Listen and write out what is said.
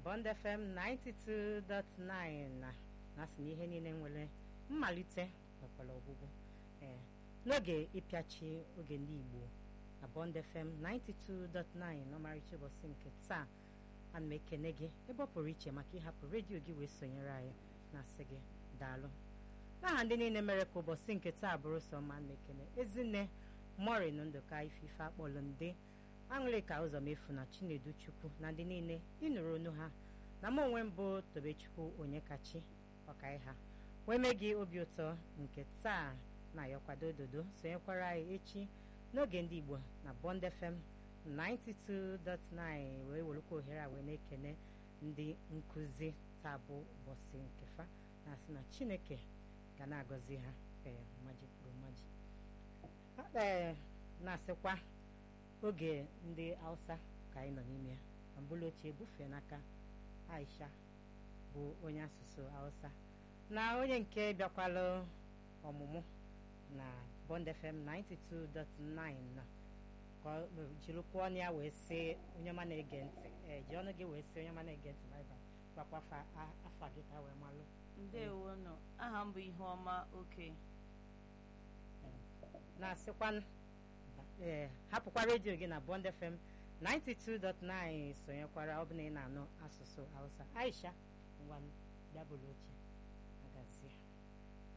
Bond FM 92.9 na na-asị na ihe niile nwere mmalite nwekwara ọgwụgwụ ee n'oge ịpịachi oge ndị Igbo na Bond FM 92.9 n'ọmarịcha ụbọchị nke taa ana m ekene gị ebe ọ pụrụ iche maka ịhapụ redio gị wee sonyere anyị na-asị gị daalụ n'aha ndị niile mere ka ụbọchị nke taa bụrụ sọ ma na ekene ezinne morin ndụka ifife akpọlụ ndị aṅụrịka ụzọ mefu na chinedu chukwu na ndị niile ịnụrụ onu ha na m onwe mbụ tobechukwu onye kachi ọkai ha wee mee gị obi ụtọ nke taa na-ayọkwado ododo sonyekwara anyị echi n'oge ndị igbo na bond fm 92.9 wee welukwa ohere a wee na-ekene ndị nkụzi taa bụ ụbọchị nke fa na-asị na chineke ga na-agọzi ha ee mmaji kwuru mmaji ee na-asịkwa oge ndị hausa ka anyị nọ n'ime ya ma mbụlụ ochie bufee n'aka aisha bụ onye asụsụ hausa na onye nke bịakwalụ ọmụmụ na bond fm 92.9 na ka ọ jirikwa ọnụ ya wee sị onye ọma na-ege ntị ee ji ọnụ gị wee sị onye ọma na-ege ntị baịbal gwakwa afa gị ka wee malụ ndewo nọ aha m bụ ihuọma oke na-asịkwa ee hapụkwa redio gị na bond fm 92.9 sonyekwara ọ bụ na ị na-anụ asụsụ hausa aisha ngwa bịa bụrụ oche